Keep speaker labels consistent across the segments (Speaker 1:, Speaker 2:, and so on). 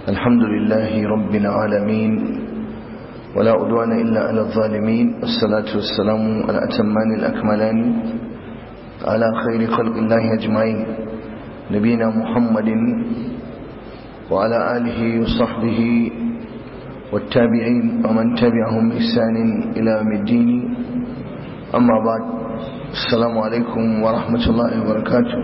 Speaker 1: الحمد لله رب العالمين ولا أدوان إلا على الظالمين والصلاة والسلام على أتمان الأكملان على خير خلق الله أجمعين نبينا محمد وعلى آله وصحبه والتابعين ومن تبعهم بإحسان إلى يوم الدين أما بعد السلام عليكم ورحمة الله وبركاته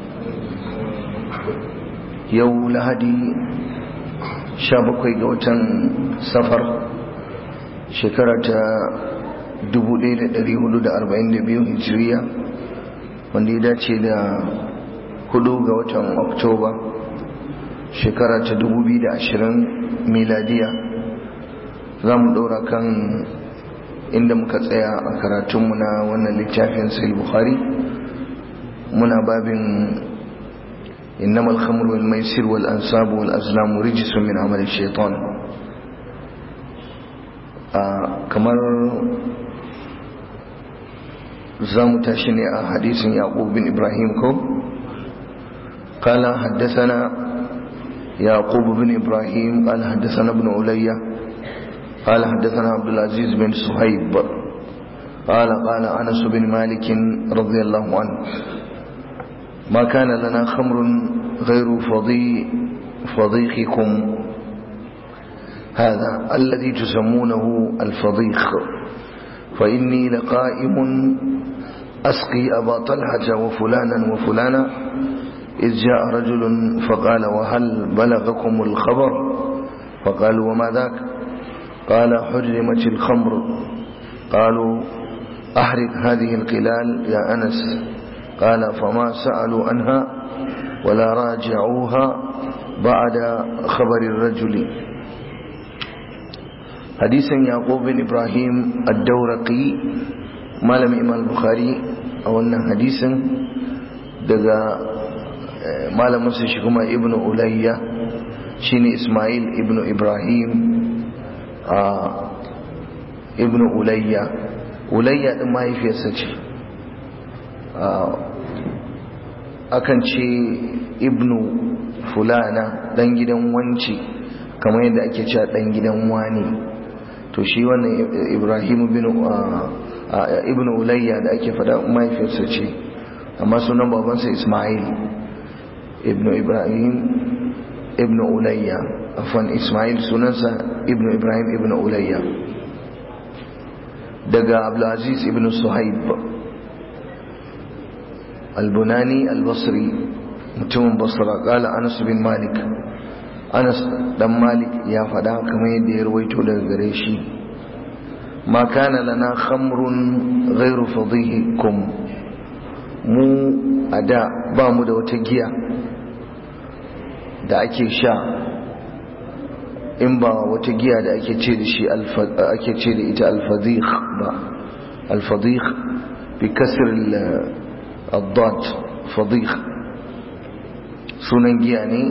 Speaker 1: yau lahadi sha bakwai ga watan safar shekara ta 1442 hijiriya wanda ya dace da hudu ga watan oktoba shekara ta 2020 miladiya za mu ɗora kan inda muka tsaya a karatunmu na wannan littafin sai bukhari muna babin إنما الخمر والميسر والأنساب والأزلام رجس من عمل الشيطان kamar za mu tashi ne a hadisin yaƙub bin ibrahim ko قال حدثنا يعقوب بن إبراهيم قال حدثنا ابن عليا قال حدثنا عبد العزيز بن صهيب قال قال أنس بن مالك رضي الله عنه ما كان لنا خمر غير فضي فضيخكم هذا الذي تسمونه الفضيخ فإني لقائم أسقي أبا طلحة وفلانا وفلانا إذ جاء رجل فقال وهل بلغكم الخبر فقالوا وما ذاك قال حرمت الخمر قالوا أحرق هذه القلال يا أنس قال فما سألوا عنها ولا راجعوها بعد خبر الرجل حديث يعقوب بن إبراهيم الدورقي مالم إمام البخاري أو أن حديث دقا مالم مسيشكما ابن أولية شيني إسماعيل ابن إبراهيم آه ابن أولية أولية ما يفي سجي akan ce ibnu fulana dan gidan wanci kamar yadda ake cewa dan gidan wani to shi wannan ibrahim bin ibnu ulayya da ake fada mahaifiyarsa ce amma sunan babansa ismail ibnu ibrahim ibnu ulayya afwan ismail sunansa ibnu ibrahim ibnu ulayya daga abdulaziz ibnu suhaib البناني البصري متم بصرة قال أنس بن مالك أنس دم مالك يا فدا كما يدي رويتو daga gare shi ما كان لنا خمر غير فضيحكم mu a da ba mu da wata giya da ake sha in ba wata giya da ake ce da shi ake ce da ita alfadih ba alfadih bi kasr الضاد فضيخ sunan giya ne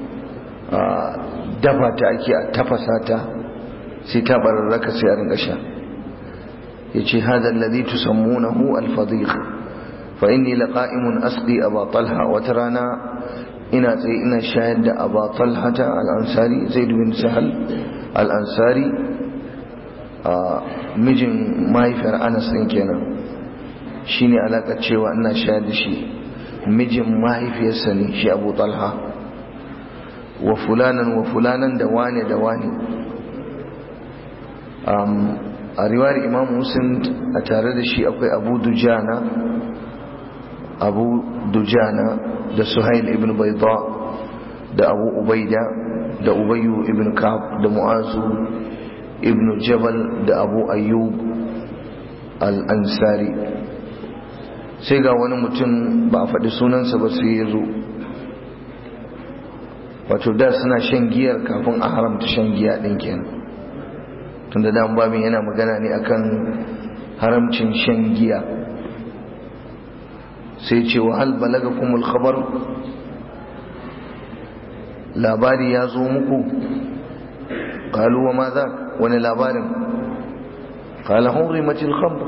Speaker 1: dafa ta ake a tafasa ta sai ta bararraka sai a rinka sha ya ce hadar lalzi tusammunahu alfadikh fa inni laqa'imun asqi aba talha wata rana ina tsaye ina shayar da aba talhata al-ansari zaid bin sahal al-ansari mijin mahaifiyar anas din kenan shi ne alaƙar cewa ina shayar da shi mijin mahaifiyarsa ne shi abu talha wa fulanan wa fulanan da wane da wane a riwayar imam muslim a tare da shi akwai abu dujana abu dujana da suhail ibn baida da abu ubaida da ubayyu ibn ka'ab da mu'azu ibn jabal da abu ayyub al-ansari sai ga wani mutum ba a faɗi sunansa ba sai ya zo wato da suna shan giyar kafin a haramta shan giya ɗin kenan tun da dan babin yana magana ne akan haramcin shan giya sai ce wa hal balaga kumul khabar labari ya zo muku qalu wa ma za wani labarin qala hurimatil khamr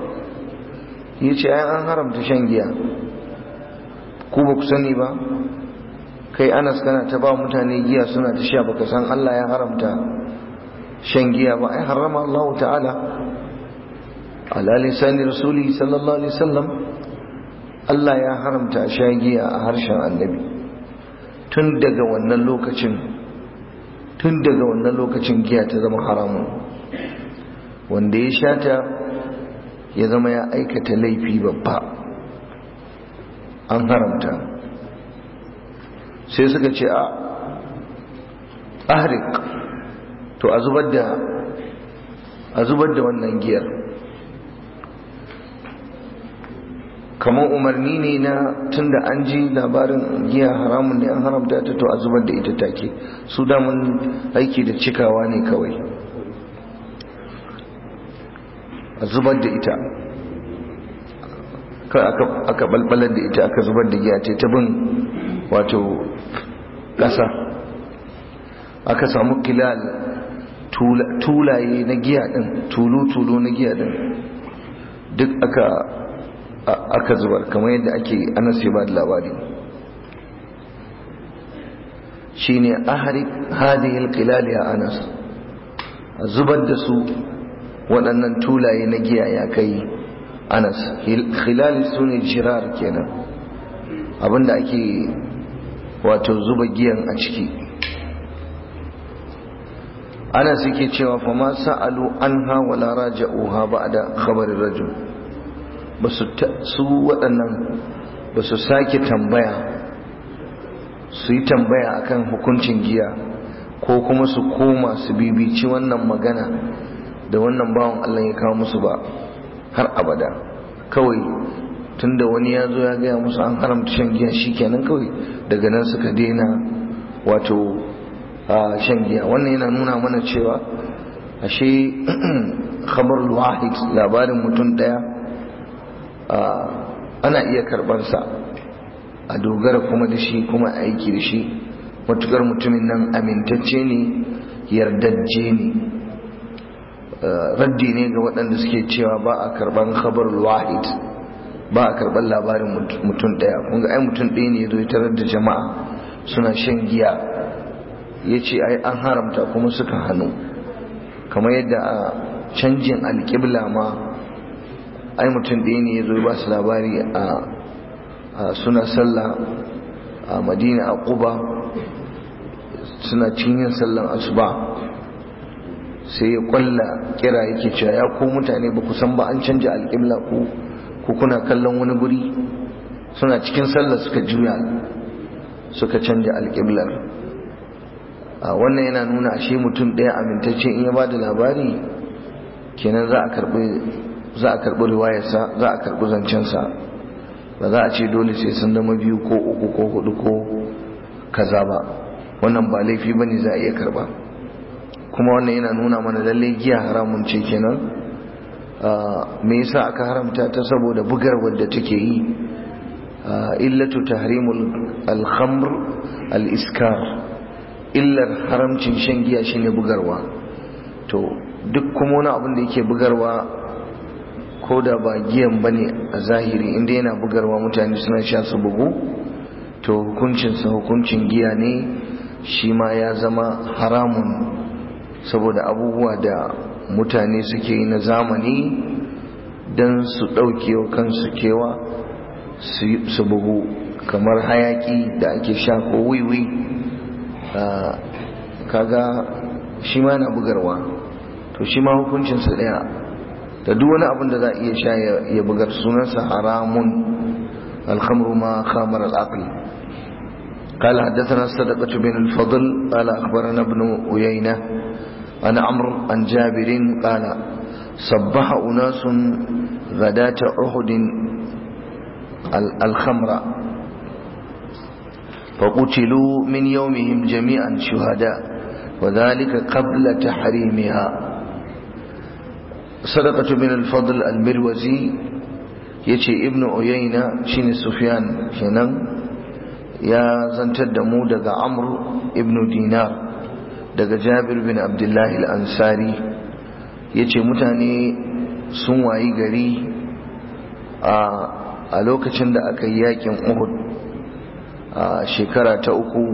Speaker 1: ya ce ai an haramta shan giya ku ba ku sani ba kai anas kana ta ba mutane giya suna ta sha baka san Allah ya haramta shan giya ba ai harama Allah ta'ala ala lisani rasuli sallallahu alaihi wasallam Allah ya haramta sha giya a harshen annabi tun daga wannan lokacin tun daga wannan lokacin giya ta zama haramun wanda ya sha ta ya zama ya aikata laifi babba an haramta sai suka ce a ahrik to a zubar da a zubar da wannan giyar kamar umarni ne na tunda an ji labarin giya haramun ne an haramta ta to a zubar da ita take su damun aiki da cikawa ne kawai a zubar da ita aka balbalar da ita aka zubar da giya ce ta bin wato ƙasa aka samu kilal tulaye na giya ɗin tulu-tulu na giya ɗin duk aka aka zubar kamar yadda ake anas ya ba da labari shi ne ahari hadihil kilal ya anas a zubar da su waɗannan tulaye na giya ya kai anas khilali su ne jirar kenan abinda ake wato zuba giyan a ciki ana suke cewa fa ma sa'alu anha wala raja'uha ba'da khabarin rajul basu su waɗannan basu sake tambaya su yi tambaya akan hukuncin giya ko kuma su koma su bibici wannan magana da wannan bawan Allah ya kawo musu ba har abada kawai tunda wani ya zo ya gaya musu an haramta shan giya kenan kawai daga nan suka daina wato a shan giya wannan yana nuna mana cewa ashe khabar wahid labarin mutum daya ana iya karbarsa a dogara kuma da shi kuma aiki da shi matukar mutumin nan amintacce ne yardajje ne raddi ne ga waɗanda suke cewa ba a karban khabar wahid ba a karban labarin mutum daya kunga ai mutum ɗaya ne ya zo tarar da jama'a suna shan giya ya ce ai an haramta kuma suka hannu kamar yadda a canjin alƙibla ma ai mutum ɗaya ne ya zo ba su labari a suna sallah a madina a ƙuba suna cinyin sallan asuba sai ya kwalla kira yake cewa ya ko mutane ba ku san ba an canja alƙibla ku ko kuna kallon wani guri suna cikin sallah suka juya suka canja alƙiblar a wannan yana nuna ashe mutum ɗaya amintacce in ya ba da labari kenan za a karɓi za a karɓi riwayarsa za a karɓi zancensa ba za a ce dole sai sun zama biyu ko uku ko hudu ko kaza ba wannan ba laifi ba ne za a iya karɓa kuma wannan yana nuna mana lalle giya haramun ce kenan me yasa aka haramta ta saboda bugar wadda take yi illatu tahrimul al-khamr al-iskar illar haramcin shan giya shine bugarwa to duk kuma wani abin da yake bugarwa ko da ba giyan bane a zahiri inda yana bugarwa mutane suna sha su bugu to hukuncinsa hukuncin giya ne shi ma ya zama haramun saboda abubuwa da mutane suke yi na zamani don su ɗauke wa kansu kewa su bugu kamar hayaki da ake sha ko wiwi kaga shi ma na bugarwa to shi ma hukuncinsa ɗaya da duk wani abin da za a iya sha ya bugar sunansa haramun alhamru ma khamar al'aqli قال حدثنا الصدقة بن الفضل قال أخبرنا ابن أيينة عن عمرو عن جابر قال صبح أناس غداة أحد الخمر فقتلوا من يومهم جميعا شهداء وذلك قبل تحريمها صدقة بن الفضل المروزي يتي ابن أيينة شين سفيان شنن يا زنتد مودة عمرو ابن دينار daga jabir bin abdullahi al'ansari ya ce mutane sun wayi gari a lokacin da aka yi yakin uhud a shekara ta uku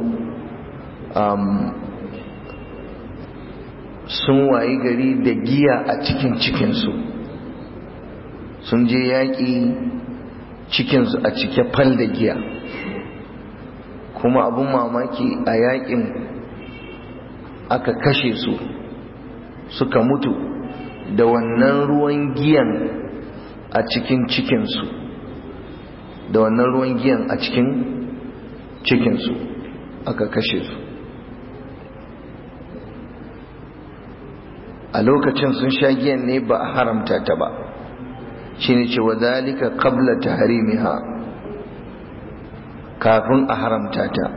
Speaker 1: sun wayi gari da giya a cikin cikinsu sun je yaƙi cikinsu a cike fal da giya kuma abin mamaki a yaƙin aka kashe su suka mutu da wannan ruwan giyan a cikin cikinsu da wannan ruwan giyan a cikin cikinsu aka kashe su a lokacin sun sha giyan ne ba a haramta ta ba shi ne ce wadalika qabla tahrimiha kafin a haramta ta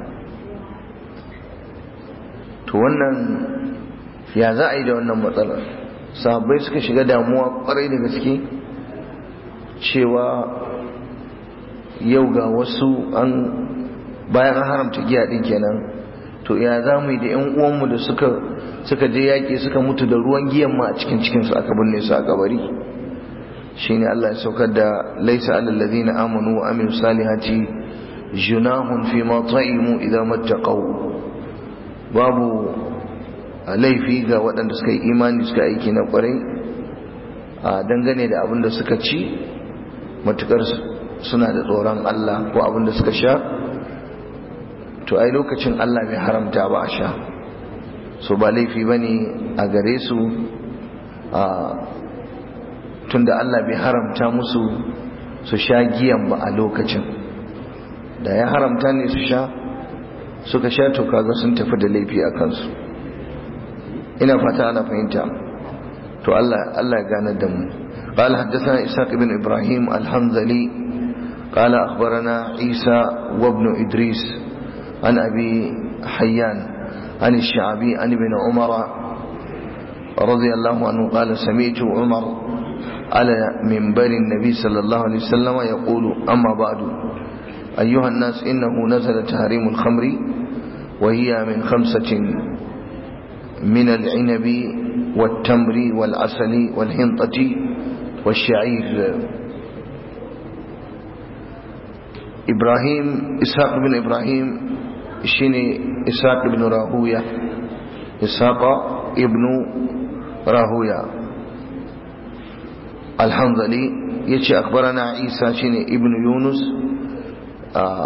Speaker 1: to wannan ya za a yi da wannan matsalar sahabbai suka shiga damuwa kwarai da gaske cewa yau ga wasu an bayan an haramta giya din kenan to ya za mu yi da yan uwanmu da suka suka je yaƙi suka mutu da ruwan giyan ma a cikin cikinsu aka binne su a kabari shine Allah ya saukar da laisa alal ladina amanu wa amilu salihati junahun fi ma ta'imu idza mattaqaw babu laifi ga waɗanda suka yi imani suka aiki na ƙwarai a dangane da abin da suka ci matukar suna da tsoron Allah ko abin da suka sha to ai lokacin Allah bai haramta ba a sha so ba laifi bane a gare su a tunda Allah bai haramta musu su sha giyan ba a lokacin da ya haramta ne su sha suka sha to kaga sun tafi da laifi a kansu ina fata ana fahimta to Allah Allah ya gane da mu قال حدثنا إسحاق بن إبراهيم الحنظلي قال أخبرنا عيسى وابن إدريس عن أبي حيان عن الشعبي عن ابن عمر رضي الله عنه قال سمعت عمر على منبر النبي صلى الله عليه وسلم يقول أما بعد أيها الناس إنه نزل تحريم الخمر وهي من خمسة من العنب والتمر والعسل والحنطة والشعير إبراهيم إسحاق بن إبراهيم شيني إسحاق بن راهوية إسحاق ابن راهوية الحنظلي يتي أخبرنا عيسى شيني ابن يونس آه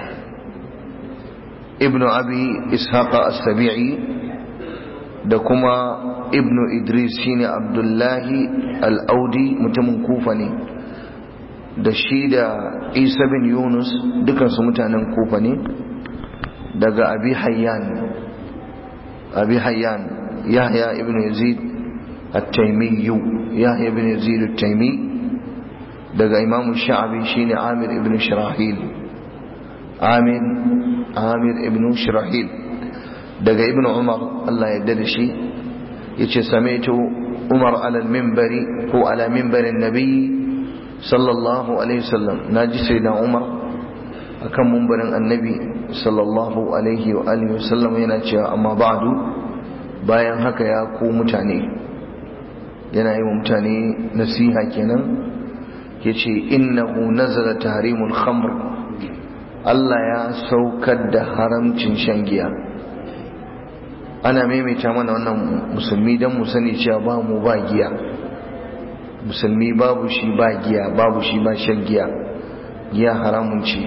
Speaker 1: ابن أبي إسحاق السبيعي دكما ابن إدريس شيني عبد الله الأودي متمن كوفني da shi da isa bin yunus dukansu mutanen kufa ne daga abi hayyan abi hayyan yahya ibn yazid at-taymi yahya ibn yazid at-taymi daga imam sha'abi shine amir ibn shirahil amir amir ibn shirahil daga ibn umar Allah ya yarda da shi yace sami'tu umar ala al-minbari ko ala minbarin nabi sallallahu alaihi wasallam naji sayyidina umar akan mumbarin annabi sallallahu alaihi wa alihi wasallam yana cewa amma ba'du bayan haka ya ku mutane yana yi wa mutane nasiha kenan yace innahu nazala tahrimul khamr Allah ya saukar da haramcin shan giya ana maimaita mana wannan musulmi dan mu sani cewa ba mu ba giya musulmi babu shi ba giya babu shi ba shan giya giya haramun ce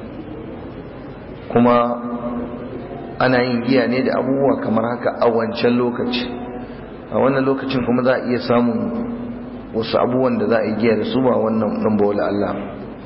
Speaker 1: kuma ana yin giya ne da abubuwa kamar haka a wancan lokaci a wannan lokacin kuma za a iya samun wasu abubuwan da za a yi giya da su ba wannan ɗan bawala Allah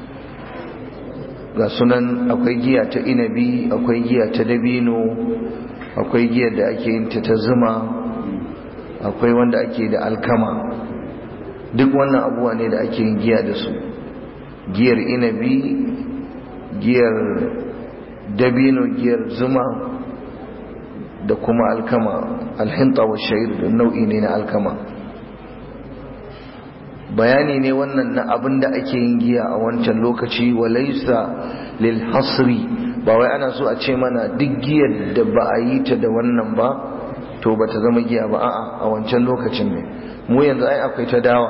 Speaker 1: ga sunan akwai giya ta inabi akwai giya ta dabino akwai giyar da ake yin ta ta zuma akwai wanda ake da alkama duk wannan abubuwa ne da ake yin giya da su giyar inabi giyar dabino giyar zuma da kuma alkama alhinta wa sha'ir da nau'i ne na alkama bayani ne wannan na abin da ake yin giya a wancan lokaci walaisa lil hasri ba wai ana so a ce mana duk giyar da ba a yi ta da wannan ba to ba ta zama giya ba a'a a wancan lokacin ne mu yanzu ai akwai ta dawa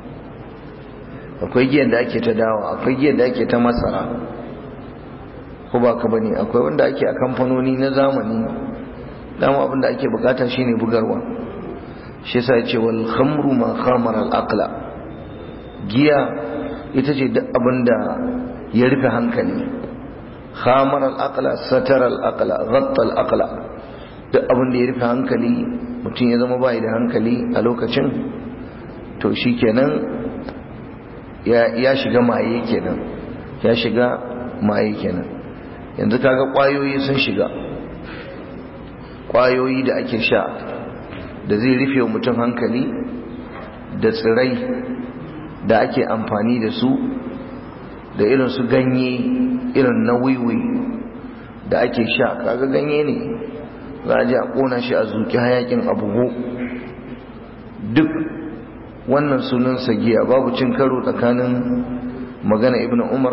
Speaker 1: akwai giyar da ake ta dawa akwai giyar da ake ta masara ko ba ka bane akwai wanda ake a kamfanoni na zamani dama abin da ake bukata shine bugarwa shi yasa yace wal khamru ma khamara al aqla giya ita ce duk abin da ya rufe hankali khamara al aqla satara al aqla ghatta al aqla duk abin da ya rufe hankali mutum ya zama bai da hankali a lokacin to shikenan ya ya shiga maye kenan ya shiga maye kenan yanzu kaga kwayoyi sun shiga kwayoyi da ake sha da zai rufe wa mutum hankali da tsirai da ake amfani da su da irin su ganye irin na wiwi da ake sha kaga ganye ne za a ji a kona shi a zuki hayakin abubu duk wannan sunan giya babu cin karo tsakanin magana ibn umar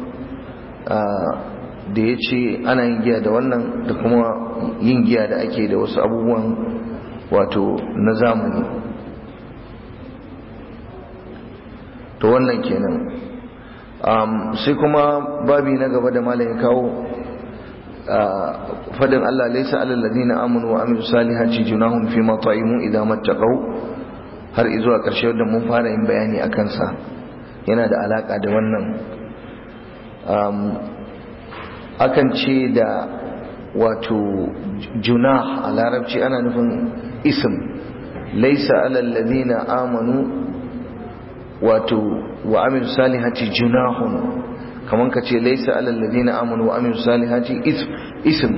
Speaker 1: da ya ce ana yin giya da wannan da kuma yin giya da ake da wasu abubuwan wato na zamani to wannan kenan sai kuma babi na gaba da malayin kawo fadin Allah laisa alal ladina amanu wa amilu salihati junahum fi ma ta'imu idza mattaqau har izuwa karshe da mun fara yin bayani akan sa yana da alaka da wannan akan ce da wato junah a larabci ana nufin ism laisa alal ladina amanu wato wa amil salihati junahun kaman ka ce laisa alal ladina amanu wa amil salihati ism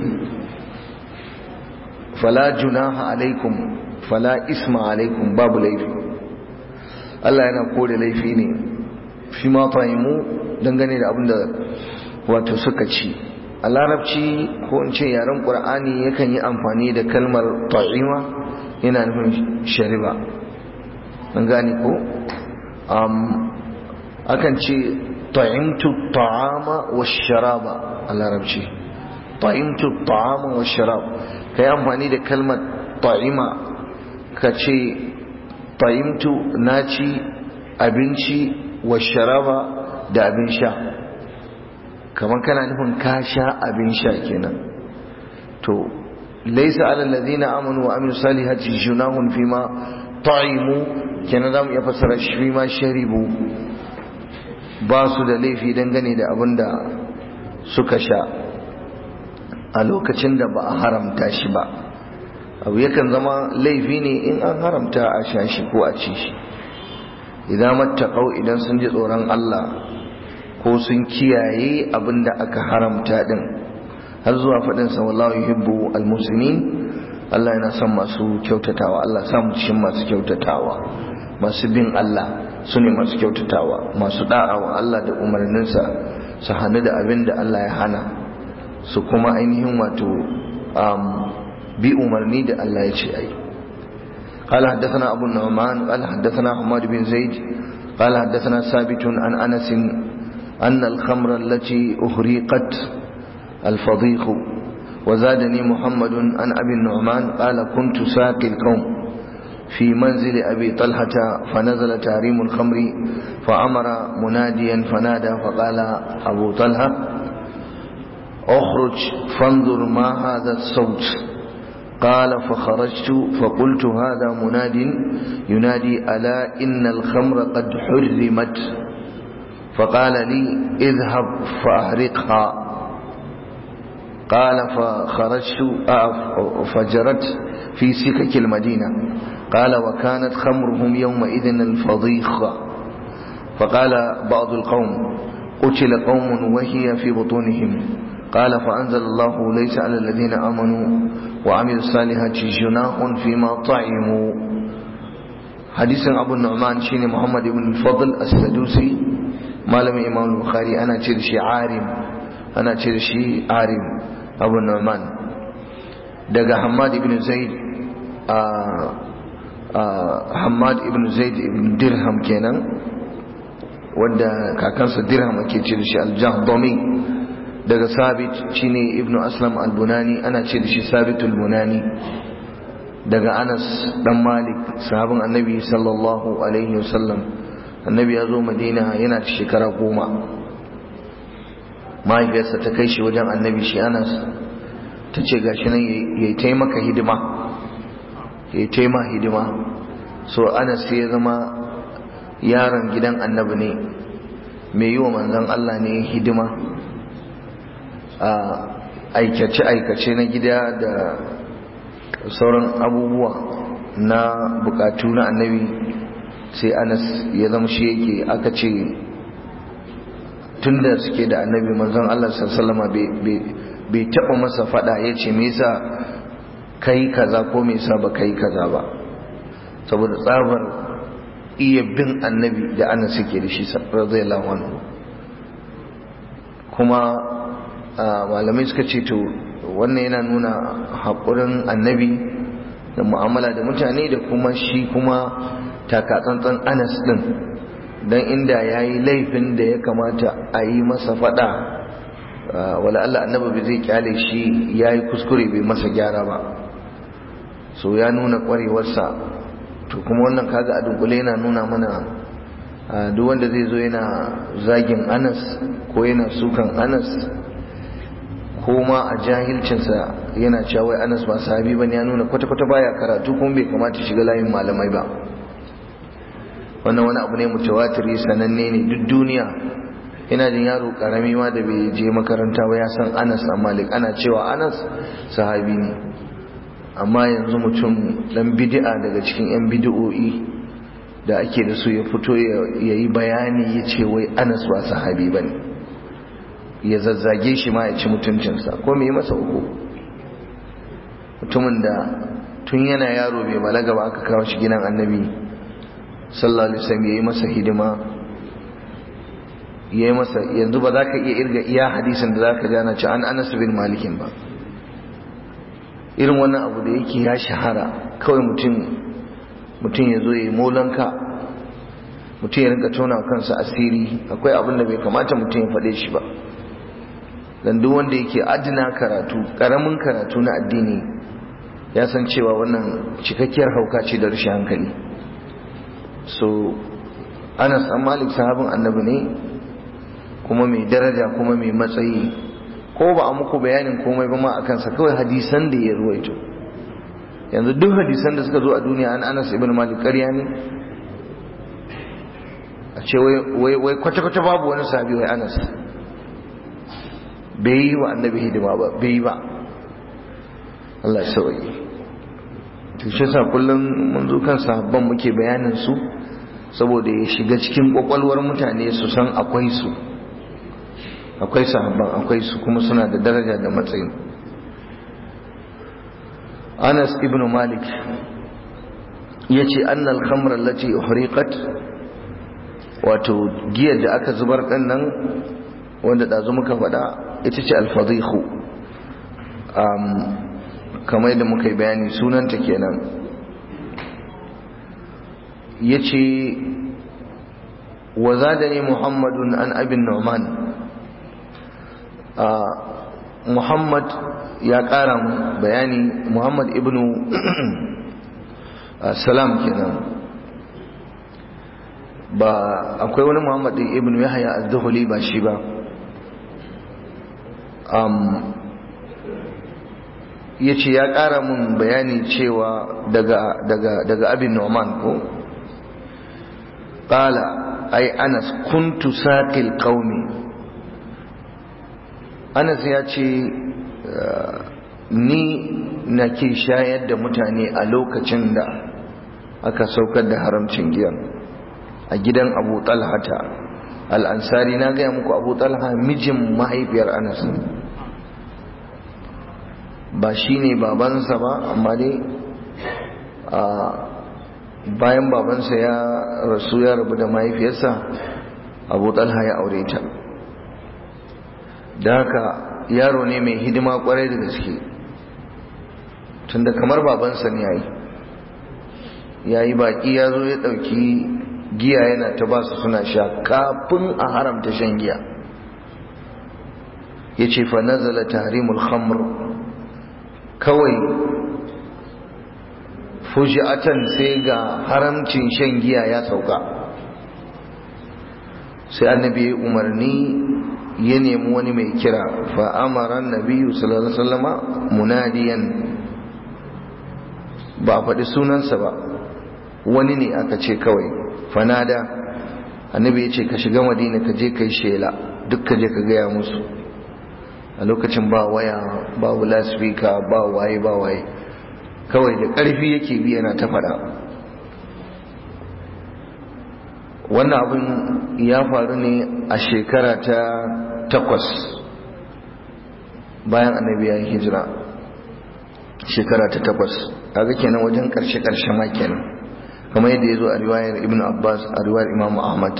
Speaker 1: fala junaha alaikum fala isma alaikum babu laifi Allah yana kore laifi ne fi ma fahimu dangane da abinda wato suka ci a larabci ko in ce yaren ƙur'ani yakan yi amfani da kalmar ta'ima yana nufin shariba an gane ko akan ce ta'imtu ta'ama wa sharaba a larabci ta'imtu ta'ama wa sharab ka yi amfani da kalmar ta'ima ka ce ta'imtu na ci abinci wa sharaba da abin sha kamar kana nufin ka sha abin sha kenan to laisa alal ladina amanu wa amilu salihati junahun fima ta'imu kenan zamu iya fassara shi fima sharibu ba su da laifi dangane da abin da suka sha a lokacin da ba a haramta shi ba abu yakan zama laifi ne in an haramta a sha shi ko a ci shi idan mattaqau idan sun ji tsoron Allah ko sun kiyaye abin da aka haramta din har zuwa faɗin sa wallahu yuhibbu almuslimin Allah yana son masu kyautatawa Allah samu cikin masu kyautatawa masu bin Allah su ne masu kyautatawa masu da'awa Allah da umarninsa su hannu da abin da Allah ya hana su kuma ainihin wato bi umarni da Allah ya ce ai قال حدثنا أبو النعمان قال حدثنا حماد بن زيد قال حدثنا ثابت عن أنس أن الخمر التي أهريقت الفضيخ وزادني محمد عن أبي النعمان قال كنت ساقي القوم في منزل أبي طلحة فنزل تحريم الخمر فأمر مناديا فنادى فقال أبو طلحة اخرج فانظر ما هذا الصوت قال فخرجت فقلت هذا مناد ينادي ألا إن الخمر قد حرمت فقال لي اذهب فأحرقها قال فخرجت فجرت في سكك المدينة قال وكانت خمرهم يومئذ الفضيخة فقال بعض القوم قتل قوم وهي في بطونهم قال فأنزل الله ليس على الذين آمنوا وعملوا الصالحات جناح فيما طعموا حديث أبو النعمان شين محمد بن الفضل السدوسي مالم إمام البخاري أنا ترشي عارم أنا ترشي عارم أبو النعمان دقى حماد بن زيد آه آه حماد بن زيد بن درهم كينا wadda kakansa dirham ake ce da shi aljahdami daga sabit shine ibnu aslam albunani ana ce da shi sabitul bunani daga anas dan malik sahabin annabi sallallahu alaihi wasallam annabi ya zo madina yana da shekara goma mahaifiyarsa ta kai shi wajen annabi shi anas ta ce gashi nan ya yi taimaka hidima ya yi taima hidima so anas ya zama yaron gidan annabi ne mai yi wa manzan Allah ne hidima a aikace-aikace na gida da sauran abubuwa na bukatu na annabi sai anas ya zama shi yake aka ce tun da suke da annabi manzon Allah sallama bai taɓa masa fada ya ce me yasa kai kaza ko me yasa ba kai kaza ba saboda tsabar iya bin annabi da ana suke da shi radiyallahu anhu kuma malamai suka ce to wannan yana nuna haƙurin annabi da mu'amala da mutane da kuma shi kuma takatsantsan anas din don inda ya yi laifin da ya kamata a yi masa fada wala Allah annabi bai zai kyale shi ya yi kuskure bai masa gyara ba so ya nuna ƙwarewarsa to kuma wannan kaga a dunkule yana nuna mana duk wanda zai zo yana zagin anas ko yana sukan anas ko ma a jahilcinsa yana cewa wai anas ba sahabi bane ya nuna kwata-kwata baya karatu kuma bai kamata shiga layin malamai ba wannan wani abu ne mutawatiri sananne ne duk duniya ina jin yaro karami ma da bai je makaranta ba ya san anas a malik ana cewa anas sahabi ne amma yanzu mutum dan bid'a daga cikin yan bid'o'i da ake da su ya fito ya yi bayani ya ce wai anas ba sahabi ba ne ya zazzage shi ma ya ci mutuncinsa ko me masa uku mutumin da tun yana yaro bai balaga ba aka kawo shi gidan annabi sallallahu alaihi wasallam yayi masa hidima yayi masa yanzu ba za ka iya irga iya hadisin da za ka gana ci an anas bin malikin ba irin wannan abu da yake ya shahara kawai mutum mutum ya zo ya yi molanka mutum ya rinka tona kansa asiri akwai abin da bai kamata mutum ya faɗe shi ba dan duk wanda yake adina karatu karamin karatu na addini ya san cewa wannan cikakkiyar hauka ce da rashin hankali so anas an malik sahabin annabi ne kuma mai daraja kuma mai matsayi ko ba a muku bayanin komai ba ma a kansa kawai hadisan da ya ruwaito yanzu duk hadisan da suka zo a duniya an anas ibn malik ƙarya ne a ce wai kwata-kwata babu wani sahabi wai anas bai yi wa annabi hidima ba bai yi ba Allah ya sauyi to shi sa kullum mun zo kan sahabban muke bayanin su saboda ya shiga cikin kwakwalwar mutane su san akwai su akwai sahabban akwai su kuma suna da daraja da matsayi Anas ibn Malik yace annal khamra allati uhriqat wato giyar da aka zubar din nan wanda dazu muka faɗa ita ce al-fadhihu um, kamar yadda muka yi bayani sunanta kenan yace wa zadani muhammadun an abin nu'man muhammad ya ƙara bayani muhammad ibnu salam kenan ba akwai wani muhammad ibnu yahya az-zuhuli ba shi ba ya ce ya ƙara mun bayani cewa daga abin noman ko ƙala ai anas kuntu saƙil ƙaumi anas ya ce ni na ke shayar da mutane a lokacin da aka saukar da haramcin giyan a gidan abu talhata al'ansari na gaya muku abu talha mijin mahaifiyar anas ba shi ne babansa ba amma dai bayan babansa ya rasu ya rabu da mahaifiyarsa abu talha ya aure ta da haka yaro ne mai hidima kwarai da gaske tunda kamar babansa ne yayi yayi baki ya zo ya ɗauki giya yana ta ba su suna sha kafin a haramta shan giya ya ce fa nazala tahrimul khamr kawai fuji'atan sai ga haramcin shan giya ya sauka sai annabi ya umarni ya nemi wani mai kira fa'amaran nabiyu sallallahu alaihi wasallama munadiyan ba faɗi sunansa ba wani ne aka ce kawai fanada annabi ya ce ka shiga madina ka je ka yi shela duk ka je ka gaya musu a lokacin ba waya ba lasfika ba waye ba waye kawai da ƙarfi yake bi yana ta faɗa wannan abin ya faru ne a shekara ta takwas bayan annabi ya yi hijira shekara ta takwas kaga kenan wajen karshe-karshe ma kenan kamar yadda ya zo a riwayar ibn abbas a riwayar imam ahmad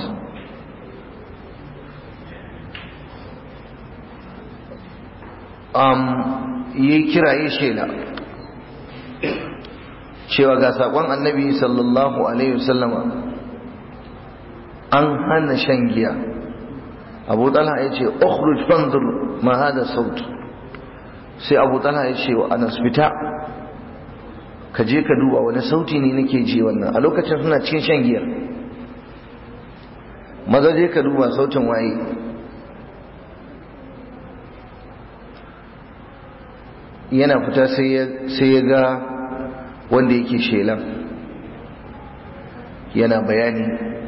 Speaker 1: um, yi kiraye shela cewa ga saƙon annabi sallallahu alaihi wasallama an hana shan giya abu talha ya ce ukhruj fanzur ma hada saut sai abu talha ya ce wa anas fita ka je ka duba wani sauti ne nake ji wannan a lokacin suna cikin shan giyar maza je ka duba sautin waye yana fita sai ya ga wanda yake shelan yana bayani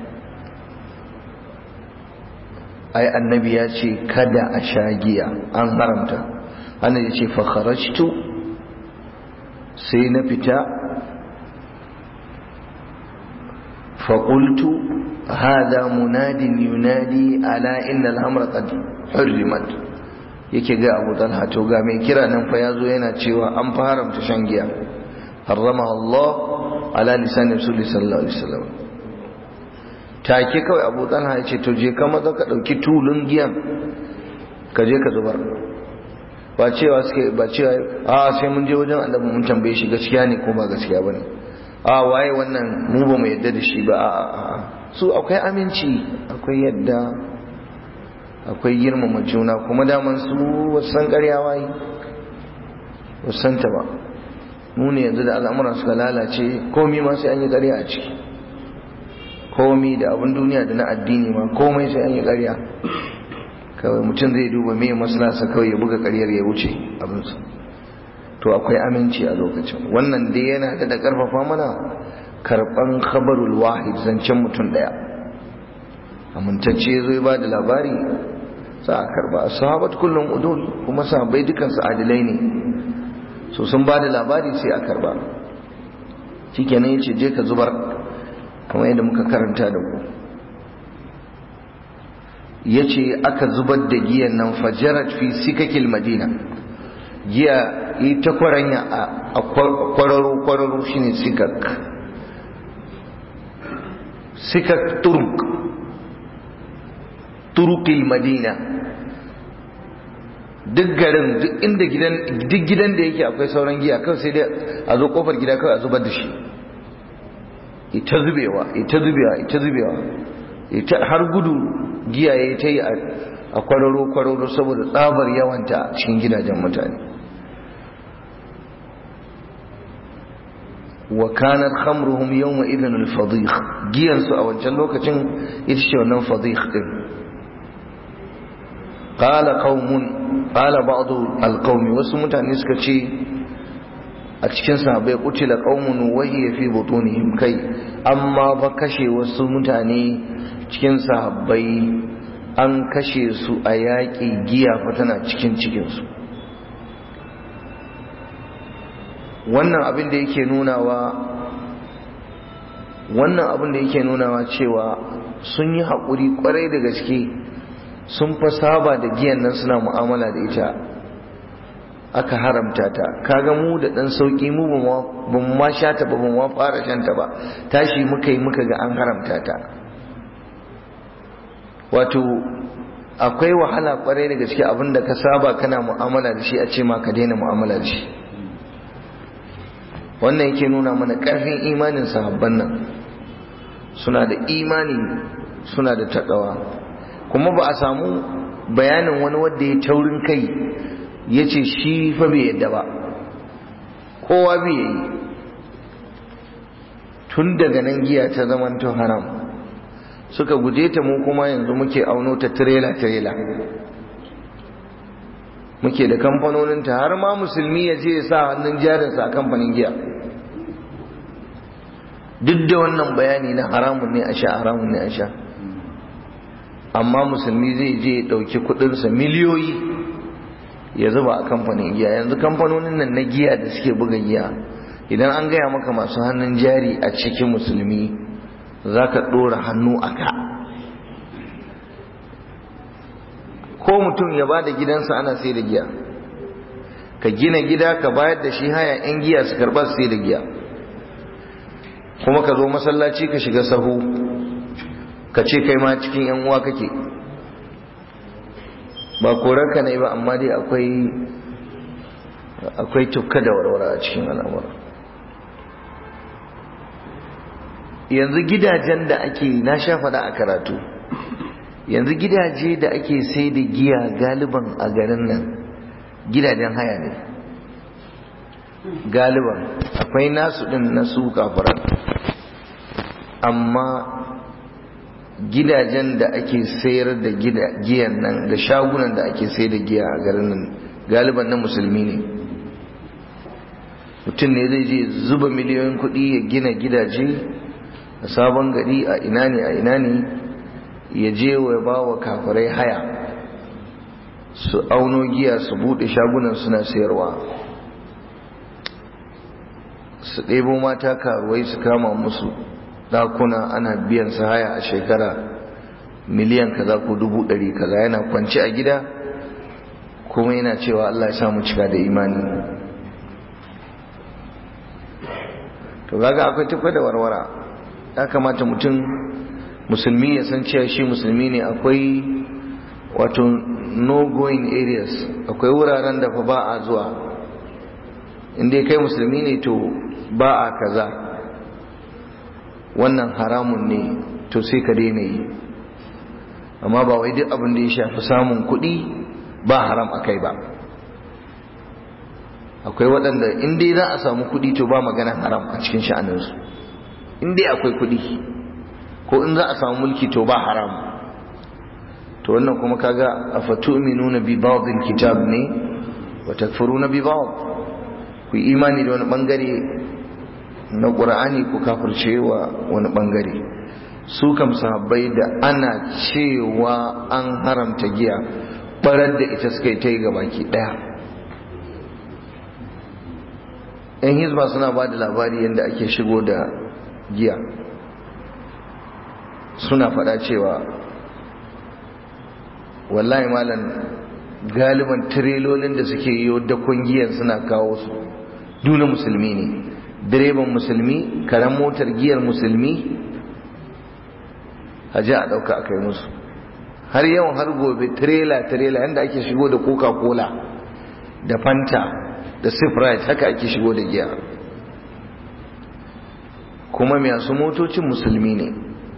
Speaker 1: ai annabi ya ce kada a sha giya an haramta ana ya ce fakharajtu sai na fita faƙultu hada munadin yunadi ala inna al'amra qad hurrimat yake ga Abu Talha to ga mai kira nan fa yazo yana cewa an fa haramta shan giya harrama Allah ala lisan Rasul sallallahu alaihi wasallam take kawai Abu Talha ya ce to je ka maza ka dauki tulun giyan ka je ka zubar ba cewa suke ba cewa a sai mun je wajen annabi mun tambaye shi gaskiya ne ko ba gaskiya bane a waye wannan mu ba mu yadda da shi ba a a su akwai aminci akwai yadda akwai girmama juna kuma daman su wasan ƙarya waye wasan ta ba mu ne yanzu da al'amuran suka lalace komi ma sai an yi ƙarya a ciki komi da abin duniya da na addini ma komai sai an yi ƙarya kawai mutum zai duba me maslasa kawai ya buga ƙaryar ya wuce abinsa to akwai aminci a lokacin wannan dai yana da da ƙarfafa mana karɓan khabarul wahid zancen mutum ɗaya amintacce zai ba da labari za a karba sahabat kullum udul kuma sahabbai dukansu adilai ne so sun ba da labari sai a karba shikenan yace je ka zubar kamar yadda muka karanta da ku yace aka zubar da giyan nan fajarat fi sikakil madina giya yi ta kwaranya a kwararo kwararo shine sikak sikak turk turukil madina duk garin duk inda gidan duk gidan da yake akwai sauran giya kawai sai dai a zo kofar gida kawai a zubar da shi ita zubewa ita zubewa ita zubewa ita har gudu giya ya ta yi a kwararo kwararo saboda tsabar yawanta a cikin gidajen mutane wa kanar khamruhum yawma idhan al-fadih giyan su a wancan lokacin ita ce wannan fadih din qala qaumun qala ba'd al-qaumi wasu mutane suka ce a cikin sahabbai kutila qaumun wa hiya fi butunihim kai amma ba kashe wasu mutane cikin sahabbai an kashe su a yaƙi giya fa tana cikin cikinsu wannan abin da yake nunawa wannan abin da yake nunawa cewa sun yi haƙuri ƙwarai da gaske sun fa saba da giyan nan suna mu'amala da ita aka haramta ta kaga mu da ɗan sauƙi mu ba mu ma sha ta ba mu ma fara shanta ba tashi muka yi muka ga an haramta ta wato akwai wahala ƙwarai da gaske abin da ka saba kana mu'amala da shi a ce ma ka daina mu'amala da shi wannan yake nuna mana ƙarfin imanin sahabban nan suna da imani suna da taɗawa kuma ba a samu bayanin wani wanda ya taurin kai ya ce shi fa bai yadda ba kowa bai yi tun daga nan giya ta zamanto haram suka guje ta mu kuma yanzu muke auno ta tirela tirela muke da kamfanoninta har ma musulmi ya je ya sa hannun jarinsa a kamfanin giya duk da wannan bayani na haramun ne a sha haramun ne a sha amma musulmi zai je ya ɗauki kuɗinsa miliyoyi ya zuba a kamfanin giya yanzu kamfanonin nan na giya da suke buga giya idan an gaya maka masu hannun jari a cikin musulmi za ka ɗora hannu a ka ko mutum ya ba da gidansa ana sai da giya ka gina gida ka bayar da shi haya 'yan giya su karɓa su sai da giya kuma ka zo masallaci ka shiga sahu ka ce kai ma cikin 'yan uwa kake ba korarka ne ba amma dai akwai akwai tukka da warwara a cikin al'amura yanzu gidajen da ake na sha faɗa a karatu yanzu gidaje da ake sai da giya galiban a garin nan gidajen haya ne galiban akwai nasu ɗin na su kafaran amma gidajen da ake sayar da giyan nan da shagunan da ake sayar da giya a garin nan galiban na musulmi ne mutum ne zai je zuba miliyoyin kuɗi ya gina gidaje a sabon gari a ina ne a ina ne ya je wa ba wa kafirai haya su auno giya su buɗe shagunan suna sayarwa su ɗebo mata karuwai su kama musu ɗakuna ana biyan su haya a shekara miliyan kaza ko dubu ɗari kaza yana kwanci a gida kuma yana cewa Allah ya samu cika da imani to gaga akwai tufa da warwara ya kamata mutum musulmi ya san cewa shi musulmi ne akwai wato no going areas akwai wuraren da fa ba a zuwa inda kai musulmi ne to ba a kaza wannan haramun ne to sai ka daina yi amma ba wai duk abin da ya shafi samun kuɗi ba haram a kai ba akwai waɗanda in dai za a samu kuɗi to ba magana haram a cikin sha'aninsu in dai akwai kuɗi ko in za a samu mulki to ba haram to wannan kuma kaga afatu'minuna bi ba'dil kitab ne wa takfuruna bi ba'd ku imani da wani bangare na qur'ani ku kafirce wa wani bangare su kam sahabbai da ana cewa an haramta giya barar da ita suka yi ta yi gabaki daya yan hizba suna ba da labari yadda ake shigo da giya suna faɗa cewa wallahi malam galiban tirelolin da suke yi dakon giyan suna kawo su duna musulmi ne direban musulmi karen motar giyar musulmi a ji a ɗauka a kai musu har yawan har gobe tirela-tirela yadda ake shigo da coca-cola da fanta da sprite haka ake shigo da giya kuma masu motocin musulmi ne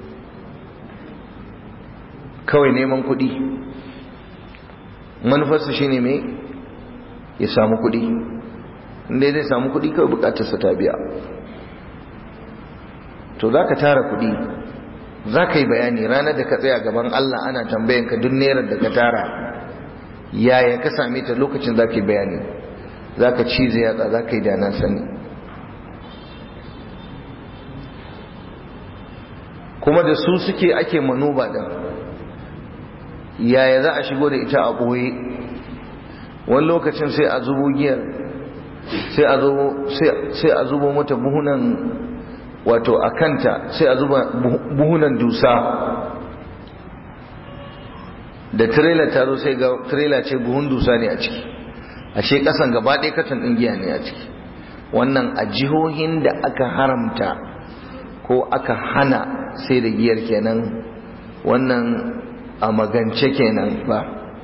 Speaker 1: kawai neman kuɗi manufarsa shine mai ya samu kuɗi inda zai samu kuɗi kawai bukatarsa ta biya to za ka tara kuɗi za ka yi bayani ranar da ka tsaya gaban Allah ana tambayan ka duk nerar da ka tara yaya ka same ta lokacin za ka yi bayani za ka cize yatsa za ka yi dana sani kuma da su suke ake manuba da yaya za a shigo da ita a ɓoye wani lokacin sai a zubo giyar sai a zubo mata buhunan wato a kanta sai a zuba buhunan dusa da tirela ta zo sai ga tirela ce buhun dusa ne a ciki ashe kasan gaba ɗaya katon ɗin giya ne a ciki wannan a jihohin da aka haramta ko aka hana sai da giyar kenan wannan a magance kenan ba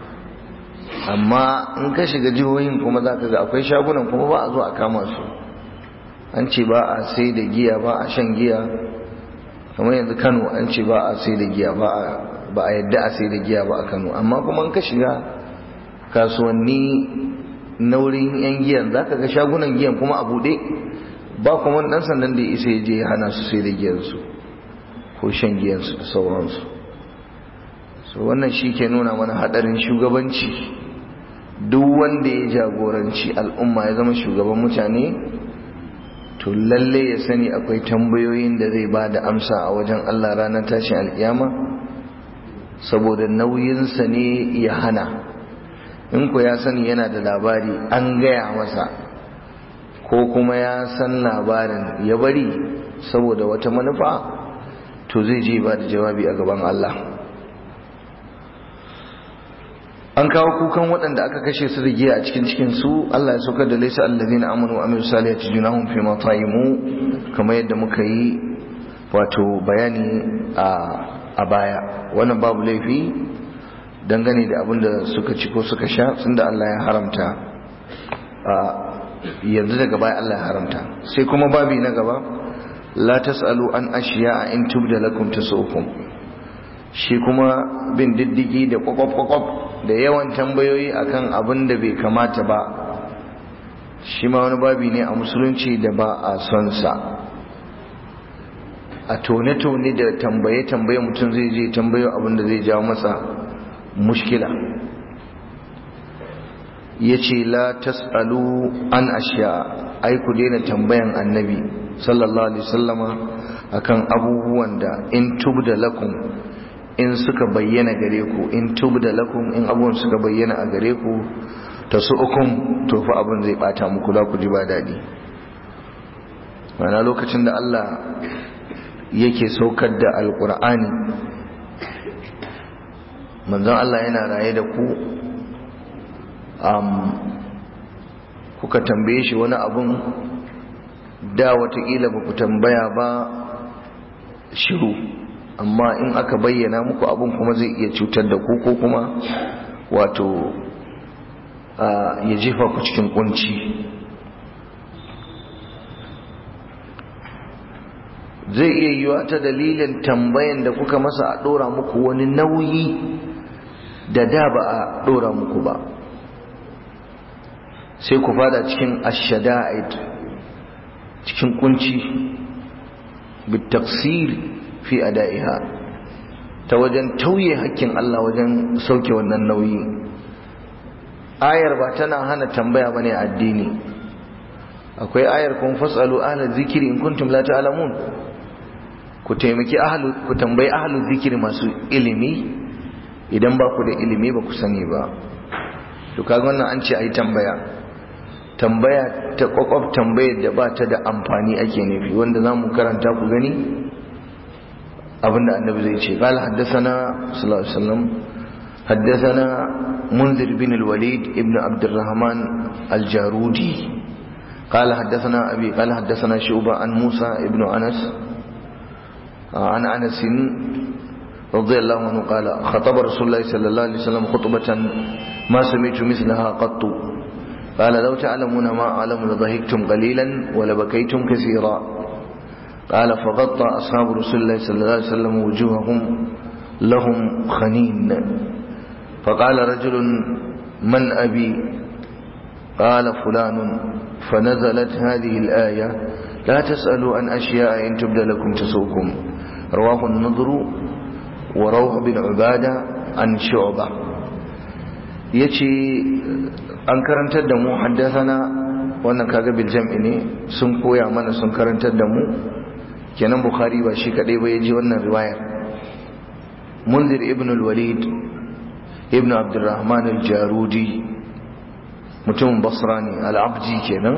Speaker 1: amma in ka shiga jihohin kuma za ka ga akwai shagunan kuma ba a zo a kama su an ce ba a sai da giya ba a shan giya kamar yanzu kano an ce ba a sai da giya ba a yadda a sai da giya ba a kano amma kuma in ka shiga kasuwanni na wurin yan giyan za ka ga shagunan giyan kuma a buɗe ba kuma ɗan sandan da ya isa ya je ya hana su sai da giyansu ko shan giyansu da sauransu so wannan shi ke nuna mana haɗarin shugabanci duk wanda ya jagoranci al'umma ya zama shugaban mutane to lalle ya sani akwai tambayoyin da zai ba da amsa a wajen Allah ranar tashin alkiyama saboda nauyinsa ne ya hana in ku ya sani yana da labari an gaya masa ko kuma ya san labarin ya bari saboda wata manufa to zai je ba da jawabi a gaban Allah an kawo kukan waɗanda aka kashe su da giya a cikin cikin su Allah ya saukar da laisa allazina amanu wa amilus salihati junahum fi ma ta'imu kamar yadda muka yi wato bayani a a baya wannan babu laifi dangane da abin da suka ci ko suka sha tunda Allah ya haramta a yanzu daga baya Allah ya haramta sai kuma babi na gaba la tasalu an ashiya in tubda lakum tasukum shi kuma bin diddigi da kwakwaf kwakwaf da yawan tambayoyi akan abin da bai kamata ba shi ma wani babi ne a musulunci da ba a son sa a tone-tone da tambaye-tambaye mutum zai je tambayo abin da zai jawo masa mushkila ya ce la tas'alu an ashiya ai ku daina tambayan annabi sallallahu alaihi sallama akan abubuwan da in tubda lakum in suka bayyana gare ku in tubda lakum in abubuwan suka bayyana a gare ku ta su ukun to fa abin zai bata muku za ku ji ba daɗi mana lokacin da Allah yake saukar da alkur'ani manzon Allah yana raye da ku kuka tambaye shi wani abun da watakila ba ku tambaya ba shiru amma in aka bayyana muku abun kuma zai iya cutar da ku ko kuma wato ya jefa ku cikin kunci zai iya yiwa ta dalilin tambayan da kuka masa a ɗora muku wani nauyi da da ba a ɗora muku ba sai ku fada cikin ashada'id cikin kunci bitaksir fi ada'iha ta wajen tauye hakkin Allah wajen sauke wannan nauyi ayar ba tana hana tambaya bane addini akwai ayar kun fasalu ahla zikiri in kuntum la ta'lamun ku taimaki ahlu ku tambayi ahlu zikiri masu ilimi idan ba ku da ilimi ba ku sani ba to kaga wannan an ce ayi tambaya tambaya ta kwakwaf tambayar da ba ta da amfani ake nufi wanda za mu karanta ku gani abinda annabi zai ce qala haddathana sallallahu alaihi wasallam haddathana munzir bin al-walid ibn abd الرحمن الجارودي قال حدثنا أبي قال حدثنا شعبة عن موسى ابن أنس عن أنس رضي الله عنه قال خطب رسول الله صلى الله عليه وسلم خطبة ما سمعت مثلها قط قال لو تعلمون ما أعلم لضحكتم قليلا ولبكيتم كثيرا قال فغطى أصحاب رسول الله صلى الله عليه وسلم وجوههم لهم خنين فقال رجل من أبي قال فلان فنزلت هذه الآية لا تسألوا عن أشياء إن تبدى لكم تسوكم رواه النضر وروح بن عبادة عن شعبة يتي an karantar da mu haddasana wannan kaga bil jam'i ne sun koya mana sun karantar da mu kenan bukhari ba shi kadai ba yaji wannan riwayar munzir ibn al-walid ibn abdurrahman al-jarudi mutumin basra ne al-abji kenan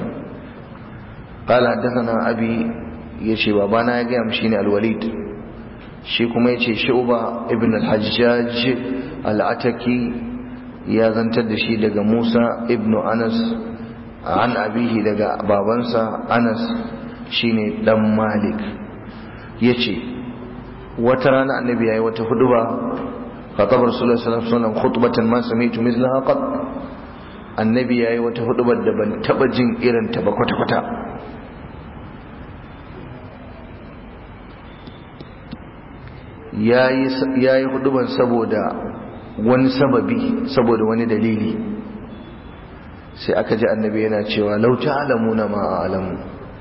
Speaker 1: qala haddathana abi yace babana ya ga mu shine al-walid shi kuma yace shu'ba ibn al-hajjaj al-ataki ya zantar da shi daga Musa ibn Anas an abihi daga babansa Anas shine dan Malik yace wata rana annabi yayi wata huduba khatab rasulullahi sallallahu alaihi wasallam khutbatan ma sami'tu mithlaha qat annabi yayi wata hudubar da ban taba jin irin ta ba kwata kwata yayi yayi huduban saboda wani sababi saboda wani dalili sai aka ji annabi yana cewa lau ta'lamuna ma a'lamu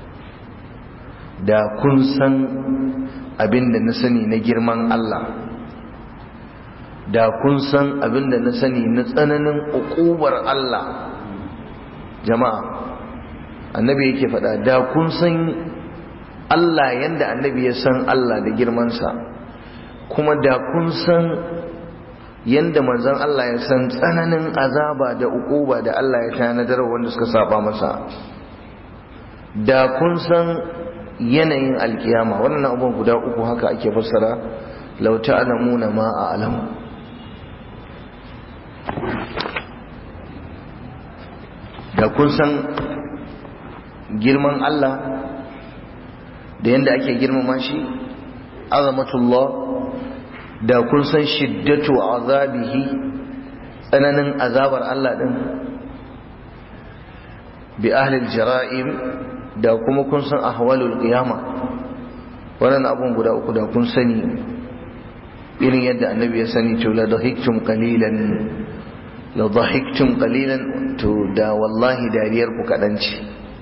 Speaker 1: da kun san abinda na sani na girman Allah da kun san abin da na sani na tsananin ukubar Allah jama'a annabi yake faɗa da kun san Allah yanda annabi ya san Allah da girmansa kuma da kun san yanda manzon Allah ya san tsananin azaba da ukuba da Allah ya tanadar wanda suka saba masa da kun san yanayin alkiyama wannan abubuwan guda uku haka ake fassara law ta'lamuna ma a'lamu da kun san girman Allah da yanda ake girmama shi azamatullah da kun san shiddatu azabihi tsananin azabar Allah din bi ahli jara'im da kuma kun san ahwalul qiyama wannan abun guda uku da kun sani irin yadda annabi ya sani to la dahiktum qalilan la dahiktum qalilan to da wallahi dariyar ku kadan ce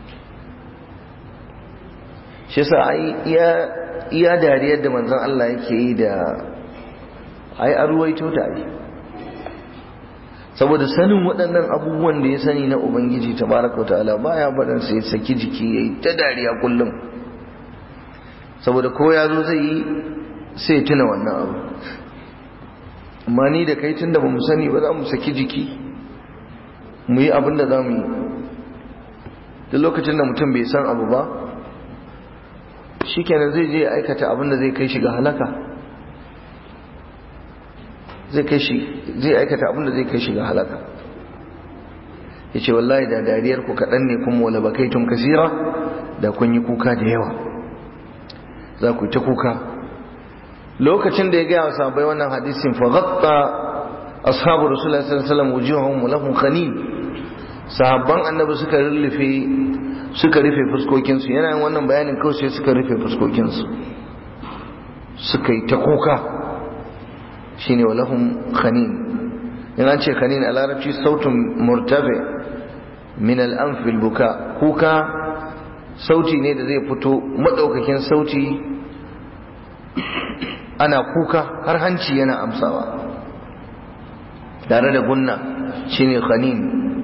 Speaker 1: shi yasa ai iya iya dariyar da manzon Allah yake yi da ai an ruwaito ta ai saboda sanin waɗannan abubuwan da ya sani na ubangiji tabaraka wa ta'ala baya barin sai saki jiki yayi ta dariya kullum saboda ko ya zo zai yi sai tuna wannan abu amma ni da kai tunda bamu sani ba za mu saki jiki mu yi abin da za mu yi duk lokacin da mutum bai san abu ba shikenan zai je aikata abin da zai kai shi ga halaka zai kai shi zai aikata abin da zai kai shi ga halaka yace wallahi da dariyar ku kaɗan ne kuma wala bakaitum kasira da kun yi kuka da yawa za ku yi ta kuka lokacin da ya gaya wa sahabbai wannan hadisin fa ghatta ashabu rasulullahi sallallahu alaihi wasallam wujuhahum wa lahum khanin sahabban annabi suka rufe suka rufe fuskokin su yana yin wannan bayanin kawai sai suka rufe fuskokin su suka yi ta kuka shine wa lahum khanin in an ce khanin a larabci sautun murtafi min al-anf buka kuka sauti ne da zai fito madaukakin sauti ana kuka har hanci yana amsawa tare da gunna shine khanin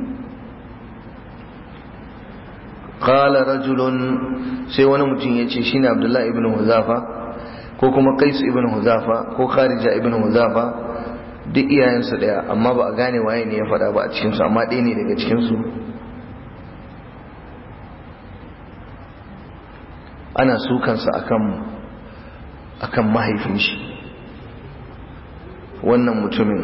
Speaker 1: qala rajulun sai wani mutum yace shine abdullahi ibn huzafa ko kuma qais ibn huzafa ko kharija ibn huzafa duk iyayensu daya amma ba a gane waye ne ya faɗa ba a cikin su amma ɗaya ne daga cikin su ana sukansa akan akan mahaifin shi wannan mutumin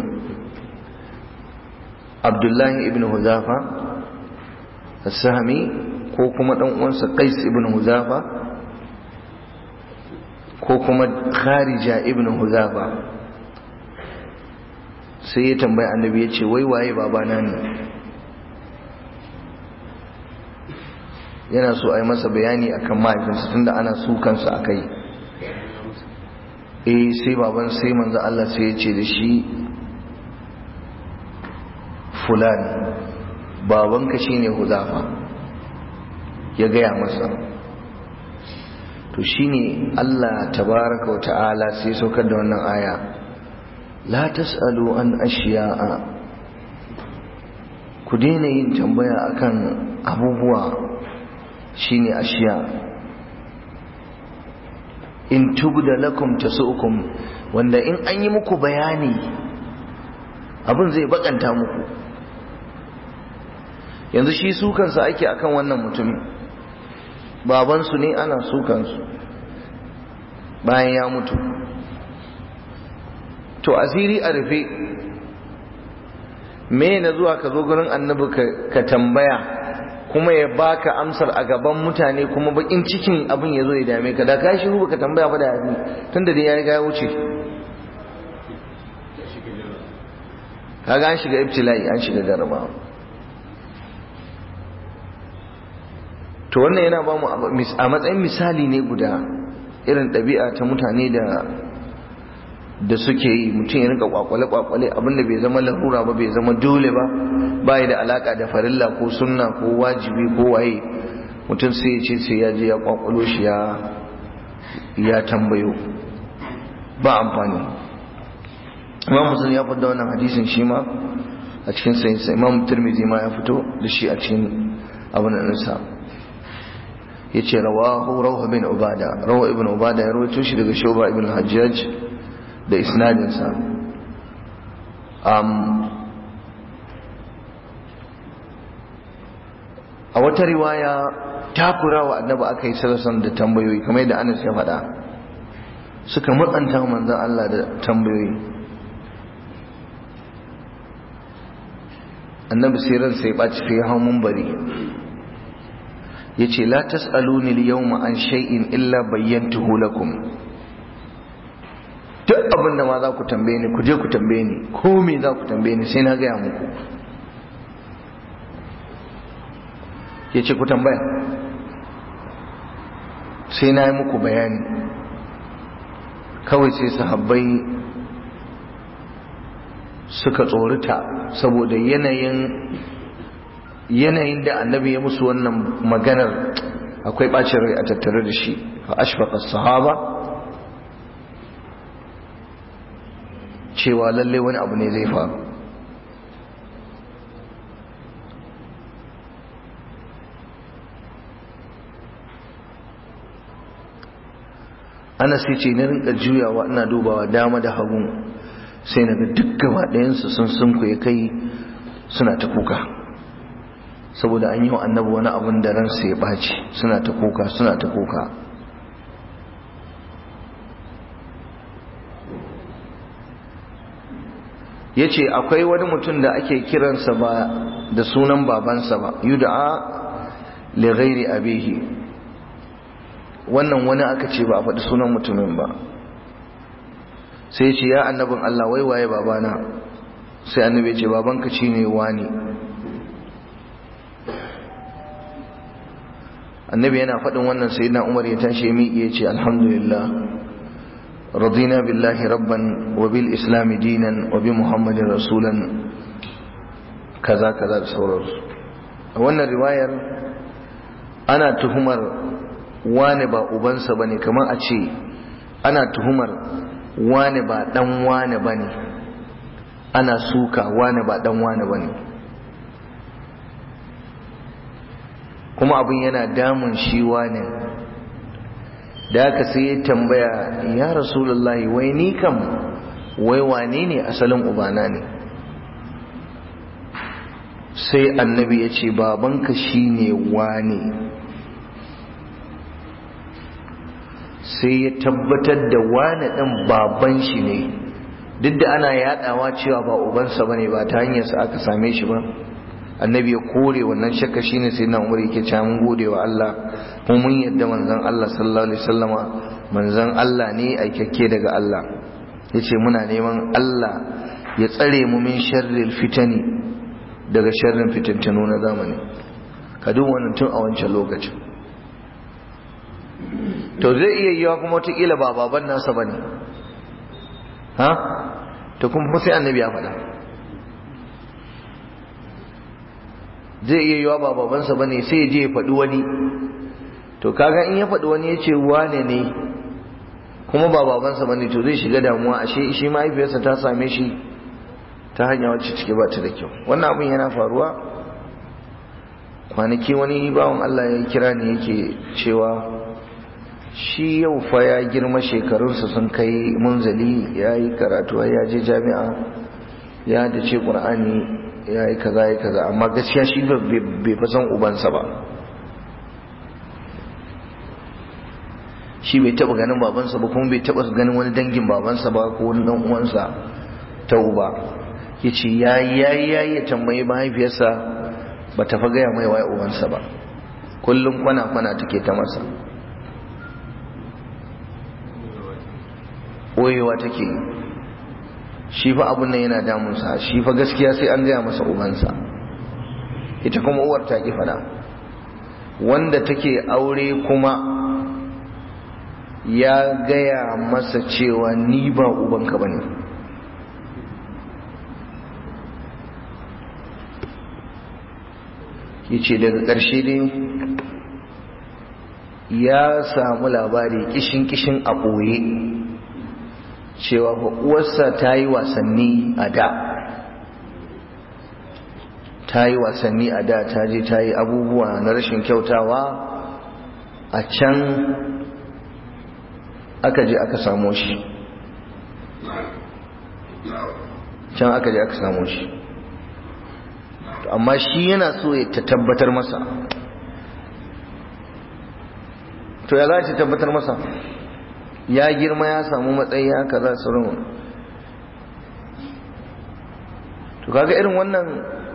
Speaker 1: abdullahi ibn huzafa sahami ko kuma dan uwansa qais ibn huzafa ko kuma kharija ibn huzafa sai ya tambayi annabi ya ce wai waye babana ne yana so a yi masa bayani akan mahaifinsa tunda ana sukansa a kai eh sai baban sai manzo Allah sai ya ce da shi fulani babanka shine huzafa ya gaya masa to shine Allah tabaraka wa ta'ala sai saukar da wannan aya la tasalu an ashiya'a ku daina yin tambaya akan abubuwa shine ashiya in tubda lakum tasu'ukum wanda in an yi muku bayani abin zai bakanta muku yanzu shi sukansa ake akan wannan mutumin babansu ne ana sukansu bayan ya mutu to asiri a rufe me na zuwa ka zo gurin annabi ka tambaya kuma ya baka amsar a gaban mutane kuma bakin cikin abin ya zo ya dame ka da ka shiru baka tambaya ba da yafi tunda dai ya riga ya wuce kaga an shiga ibtila'i an shiga jarabawa to wannan yana ba mu a matsayin misali ne guda irin ɗabi'a ta mutane da da suke yi mutum ya rinka kwakwale kwakwale abinda bai zama larura ba bai zama dole ba bai da alaka da farilla ko sunna ko wajibi ko waye mutum sai ya ce sai ya je ya kwakwalo shi ya ya tambayo ba amfani imam muslim ya fito wannan hadisin shi ma a cikin sayinsa imam turmizi ma ya fito da shi a cikin abin da nisa ya ce rawahu rawha bin ubada rawha ibn ubada ya rawaito shi daga shoba ibn hajjaj da isnadinsa a wata riwaya takura wa annabi aka yi sarasan da tambayoyi kamar yadda anas ya faɗa suka matsanta manzan Allah da tambayoyi annabi sai ran sai ɓaci sai hau bari ya ce la tas'aluni al-yawma an shay'in illa bayyantuhu lakum duk abin da ma za ku tambaye ni ku je ku tambaye ni ko me za ku tambaye ni sai na gaya muku ya ce ku tambaya sai na yi muku bayani kawai sai sahabbai suka tsorita saboda yanayin yanayin da annabi ya musu wannan maganar akwai bacin rai a tattare da shi fa ashfaqa sahaba cewa lalle wani abu ne zai faru ana sai ce na rinka juyawa ina dubawa dama da hagu sai na ga duk gaba ɗayansu sun sunkuye kai suna ta kuka saboda an yi wa annabi wani abin da ransa ya ɓaci suna ta kuka suna ta kuka ya ce akwai wani mutum da ake kiransa ba da sunan babansa ba yuda'a li ghairi abihi wannan wani aka ce ba a faɗi sunan mutumin ba sai ce ya annabin Allah wai waye babana sai annabi ce babanka ci ne wani annabi yana faɗin wannan sai na umar ya tashi miƙe ya ce alhamdulillah radina billahi rabban wa bil islami dinan wa bi muhammadin rasulan kaza kaza da sauransu a wannan riwayar ana tuhumar wane ba ubansa ba ne kamar a ce ana tuhumar wane ba dan wane ba ne ana suka wane ba dan wane ba ne kuma abin yana damun shi wane da aka sai ya tambaya ya rasulullahi wai ni kam wai wane ne asalin ubana ne sai annabi ya ce babanka shine wane sai ya tabbatar da wane ɗan baban shi ne duk da ana yaɗawa cewa ba ubansa ba ne ba ta hanyarsa aka same shi ba annabi ya kore wannan shakka shine sai na umar yake cewa mun gode wa Allah kuma mun yadda manzon Allah sallallahu alaihi wasallama manzon Allah ne aikakke daga Allah yace muna neman Allah ya tsare mu min sharril fitani daga sharrin fitintunu na zamani ka duk wannan tun a wancan lokacin to zai iya yiwa kuma wataƙila ba baban nasa ba ne ha to kuma sai annabi ya faɗa zai iya yiwa ba babansa ba ne sai ya je ya faɗi wani to kaga in ya faɗi wani ya ce wane ne kuma ba babansa ba ne to zai shiga damuwa ashe shi mahaifiyarsa ta same shi ta hanya wacce cike ba ta da kyau wannan abin yana faruwa kwanaki wani bawan Allah ya kira ni yake cewa shi yau fa ya girma shekarunsa sun kai munzali ya yi karatu ya je jami'a ya da ce ƙur'ani ya yi kaza ya kaza amma gaskiya shi bai fi san ubansa ba shi bai taɓa ganin babansa ba kuma bai taɓa ganin wani dangin babansa ba ko wani ɗan uwansa ta uba ya ce ya yi ya yi ya yi ya tambayi mahaifiyarsa ba ta fa gaya mai waye ubansa ba kullum kwana-kwana take ta masa ɓoyewa take yi shi fa abun nan yana damunsa shi fa gaskiya sai an gaya masa ubansa ita kuma uwar ta ki fada wanda take aure kuma ya gaya masa cewa ni ba ubanka bane yace daga ƙarshe dai ya samu labari kishin kishin a ɓoye cewa uwarsa ta yi wasanni a da ta yi wasanni a da ta je ta yi abubuwa na rashin kyautawa a can aka je aka samo shi can aka je aka samo shi amma shi yana so ya ta tabbatar masa to ya za ta tabbatar masa ya girma ya samu matsayi ya kaza sauran to kaga irin wannan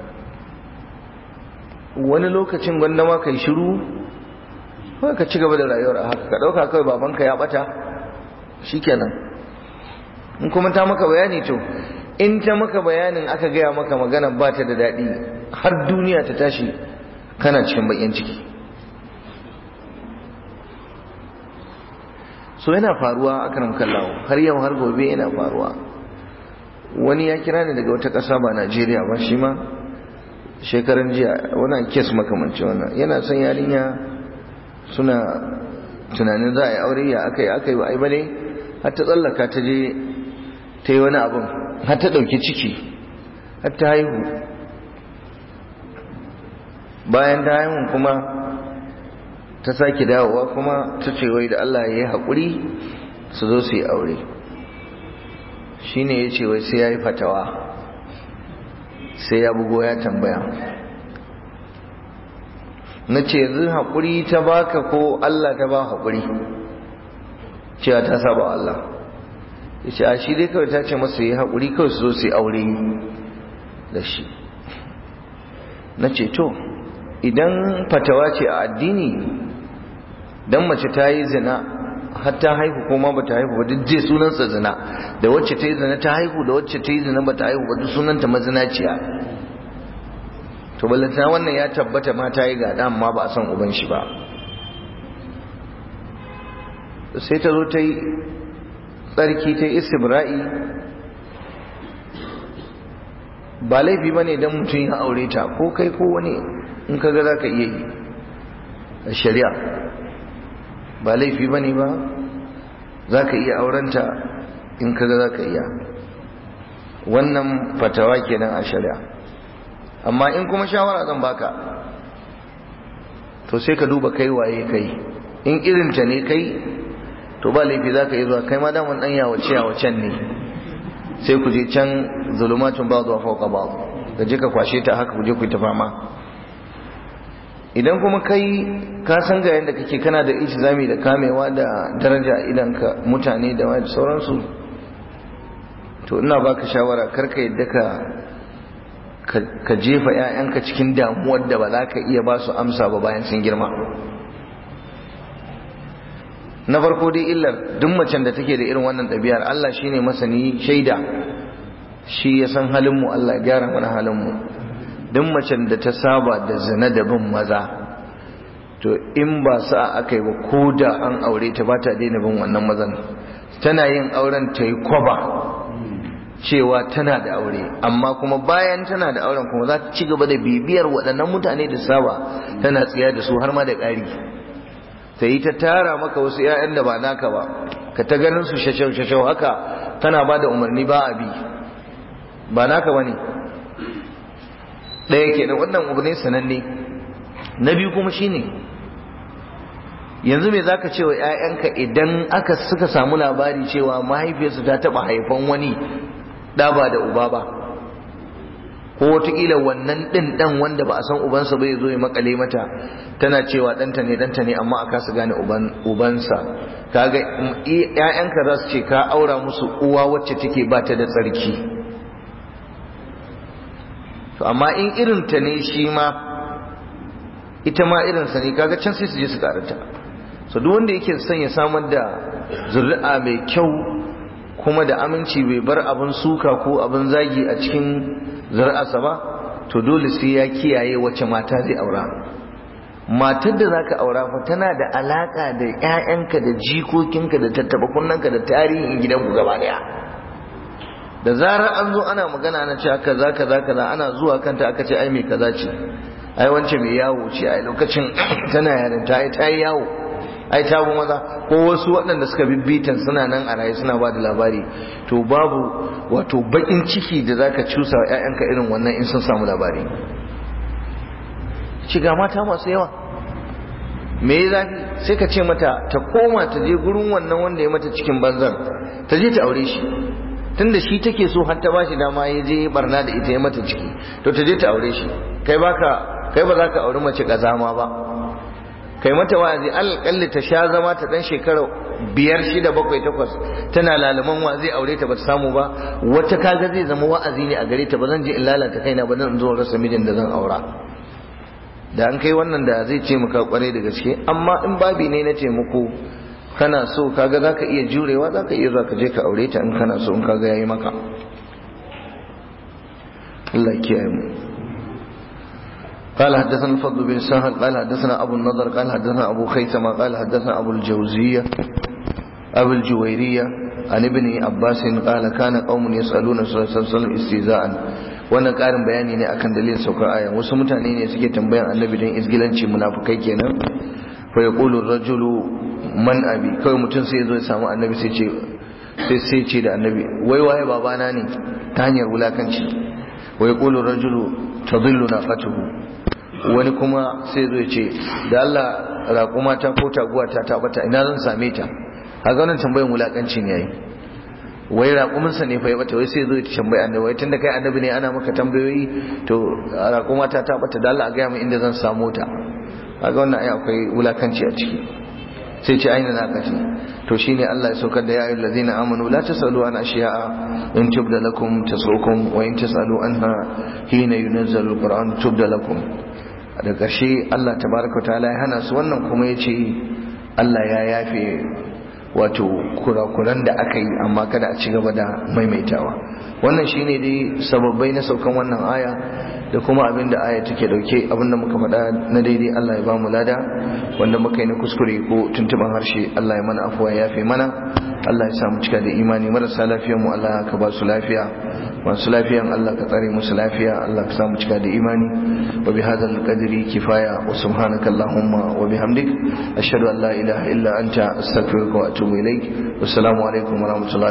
Speaker 1: wani lokacin gwanda ma kai shiru kawai ka ci gaba da rayuwar a haka ka ɗauka kawai babanka ya ɓata shikenan in kuma ta maka bayani to in ta maka bayanin aka gaya maka magana ba ta da daɗi har duniya ta tashi kana cikin bakin ciki so yana faruwa a kan kallawo har yau har gobe yana faruwa wani ya kira ni daga wata ƙasa ba najeriya ba shi ma shekaran jiya wani kes makamanci wannan yana son yarinya suna tunanin za a yi aure ya aka yi aka yi ba ai bane har ta tsallaka ta je ta yi wani abin har ta ɗauki ciki har ta haihu bayan ta haihu kuma ta sake dawowa kuma ta ce wai da Allah ya yi haƙuri su zo su yi aure shi ne ya ce wai sai ya yi fatawa sai ya bugo ya tambaya na ce yanzu haƙuri ta baka ko Allah ta ba haƙuri cewa ta saba Allah ya ce a shi dai kawai ta ce masa yi haƙuri kawai su zo su yi aure da shi na ce to idan fatawa ce a addini dan mace ta yi zina har ta haihu kuma ba ta haihu ba duk je sunansa zina da wacce ta yi zina ta haihu da wacce ta yi zina ba ta haihu ba duk sunanta mazinaciya to ballantana wannan ya tabbata ma ta yi gada amma ba a san uban shi ba sai ta zo ta yi tsarki ta yi istibra'i ba laifi ba ne don mutum ya aure ta ko kai ko wani in ka ga za ka iya yi a shari'a ba laifi ba ne ba za ka iya aurenta in ka ga za ka iya wannan fatawa kenan a shari'a amma in kuma shawara zan baka to sai ka duba kai waye kai in irinta ne kai to ba laifi za ka yi zuwa kai ma daman ɗan yawace yawacen ne sai ku je can zulumatun ba zuwa fauka ba ka je ka kwashe ta haka ku je ku ta fama idan kuma kai ka san ga yadda kake kana da zami da kamewa da daraja idan ka mutane da wani sauransu to ina baka shawara karka yadda ka ka jefa 'ya'yanka cikin damuwar da ba za ka iya ba su amsa ba bayan sun girma na farko dai illar duk macen da take da irin wannan ɗabi'ar Allah shine masani shaida shi ya san halinmu Allah ya gyara mana halinmu duk macen da ta saba da zina da bin maza to in ba sa aka yi ba ko da an aure ta ba ta daina bin wannan mazan tana yin auren ta yi kwaba cewa tana da aure amma kuma bayan tana da auren kuma za ta ci gaba da bibiyar waɗannan mutane da saba tana tsiya da su har ma da ƙari ta yi ta tara maka wasu 'ya'yan da ba naka ba ka ta ganin su shashau-shashau haka tana ba da umarni ba a bi ba naka ba ne ɗaya ke da wannan umarni sananne na biyu kuma shine yanzu me za ka ce wa 'ya'yanka idan aka suka samu labari cewa mahaifiyarsu ta taɓa haifan wani ɗa ba da uba ba ko wataƙila wannan ɗin ɗan wanda ba a san ubansa bai zo ya makale mata tana cewa ɗanta ne ɗanta ne amma a kasa gane ubansa kaga ƴaƴanka za su ce ka aura musu uwa wacce take ba ta da tsarki to amma in irin ta ne shi ma ita ma irinsa ne kaga can sai su je su karanta so duk wanda yake son ya samar da zuri'a mai kyau kuma da aminci bai bar abin suka ko abin zagi a cikin zuri'arsa ba to dole sai ya kiyaye wacce mata zai aura matar da zaka aura fa tana da alaka da ƴaƴanka da jikokinka da tattaba kunnanka da tarihin gidanku gaba daya da zarar an zo ana magana na cewa kaza kaza kaza ana zuwa kanta aka ce ai mai kaza ce ai wance mai yawo ce ai lokacin tana yarinta ai ta yi yawo ai ta bu maza ko wasu waɗanda suka bibbitan suna nan a raye suna ba da labari to babu wato bakin ciki da zaka cusa wa ƴaƴanka irin wannan in sun samu labari shiga mata masu yawa me ya zafi sai ka ce mata ta koma ta je gurin wannan wanda ya mata cikin banzan ta je ta aure shi tunda shi take so har ta ba shi dama ya je barna da ita ya mata ciki to ta je ta aure shi kai baka kai ba za ka auri mace kazama ba kai mata wa'azi alƙalli ta sha zama ta dan shekara biyar shida bakwai takwas tana lalaman wa zai aure ta ba ta samu ba wata kaga zai zama wa'azi ne a gare ta ba zan je in lalata kaina ba zan zo rasa mijin da zan aura da an kai wannan da zai ce maka kwarai da gaske amma in babi ne na taimako kana so kaga zaka iya jurewa zaka iya zuwa ka je ka aure ta in kana so in kaga yayi maka Allah ya kiyaye mu قال حدثنا الفضل بن سهل قال حدثنا أبو النضر قال حدثنا أبو خيثمة قال حدثنا أبو الجوزية أبو الجويرية عن ابن عباس قال كان قوم يسألون صلى الله عليه وسلم استهزاء wannan ƙarin bayani ne akan dalilin saukar aya wasu mutane ne suke tambayan annabi don izgilanci munafukai kenan fa yaqulu rajulu man abi kawai mutum sai zo ya samu annabi sai ce sai sai ce da annabi wai waye babana ne ta hanyar wulakanci wa yaqulu rajulu tadillu naqatuhu wani kuma sai zo ya ce da Allah raƙuma ta ko taguwa ta ta bata ina zan same ta a wannan tambayan wulakanci ne yayi wai raƙuminsa ne fa ya bata wai sai zo ya tambayi annabi wai tunda kai annabi ne ana maka tambayoyi to raƙuma ta ta bata da Allah a gaya min inda zan samu ta kaga wannan ai akwai wulakanci a ciki sai ce aina na kace to shine Allah ya saukar da ya ayyuhal ladina amanu la tasalu an ashiya'a in tubda lakum tasukum wa in tasalu anha hina yunazzalu alquran tubda lakum da ƙarshe Allah tabaraka wa ta'ala ya hana su wannan kuma yace Allah ya yafe wato kurakuran da aka yi amma kada a ci gaba da maimaitawa wannan shine dai sababbai na saukan wannan aya da kuma abin da aya take dauke abin da muka faɗa na daidai Allah ya bamu lada wanda muka yi na kuskure ko tuntuban harshe Allah ya mana afuwa ya yafe mana Allah ya samu cika da imani marasa lafiyar mu Allah ka ba su lafiya masu lafiyan Allah ka tsare musu lafiya Allah ka samu cika da imani wa bi hadzal qadri kifaya wa subhanaka allahumma wa bihamdik ashhadu an la ilaha illa anta astaghfiruka wa atubu ilaik wassalamu alaikum wa rahmatullahi